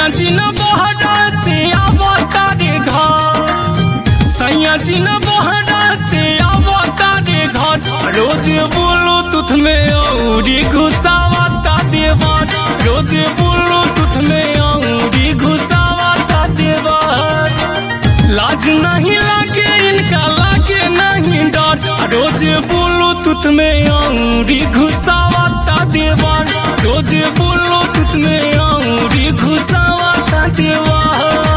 सैया जी न बहरा से आवता रे घर सैया जी न बहरा से आवता रे घर रोज बोलो तुथ में औरी घुसावता देवर रोज बोलो तुथ में औरी घुसावता देवर लाज नहीं लागे इनका लागे नहीं डर रोज बोलो तुत में औरी घुसावता देवर रोज बोलो तुत में औरी घुसावता देवर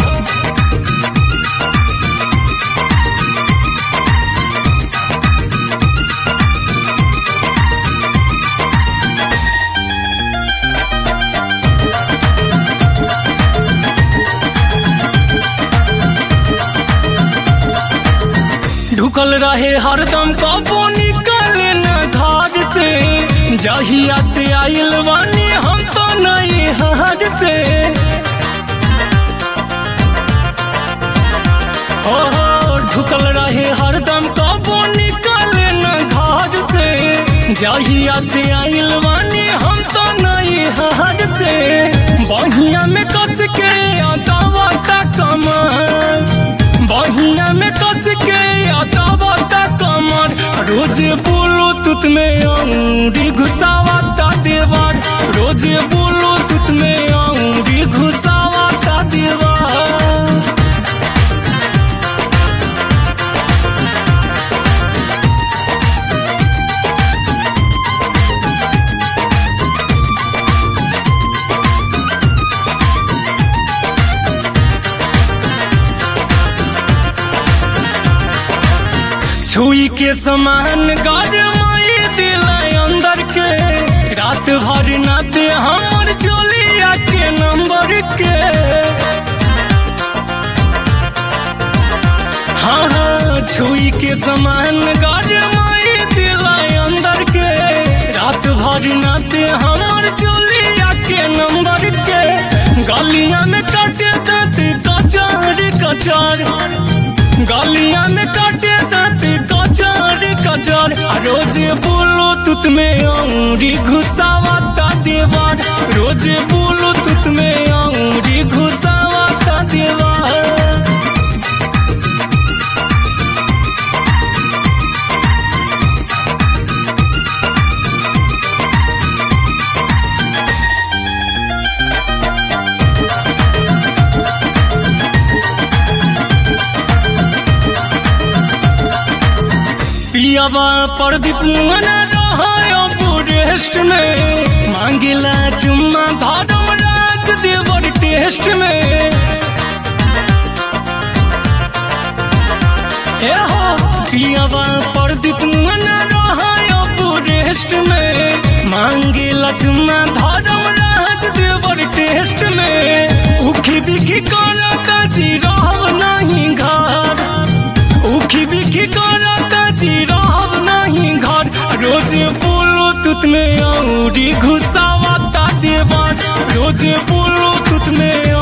ढुकल रहे हरदम कबो निकले न घर से जहिया से आइल बानी हम तो नहीं हार से हो हो ढुकल रहे हरदम कबो निकले न घर से जहिया से आइल बानी हम तो नहीं हार से बहिया में कस के अदावता कमर बहिया में कस के अदावता कमर रोज बोलो तुत में औरी घुसावता देवर रोज बोलो तुत में औरी घुसावता देवर छुई के समान गरमाई दिल अंदर के रात भर न दे हमर चोलिया के नंबर के हाँ हाँ छुई के समान गरमाई दिल अंदर के रात भर न दे हमर चोलिया के नंबर के गलिया में काटे दांत कचार कचार गलिया में काटे दांत कचार कचार आ रोज बोलो तुत में औरी घुसावता देवर रोज बोलो तुत में औरी घुसावता देवर पियावा प्रदीप मना रहा रेस्ट में मांगिला चुम्मा धर्म राज देवर टेस्ट में ए हो पियावा प्रदीप मना रहा रेस्ट में मांगिला चुम्मा धर्म राज देवर टेस्ट में उखी बिखी करता जी रह नहीं घर उखी बिखी करता जी रहब नहीं घर रोज बोलो तुत में औरी घुसावता देवर रोज बोलो तुत में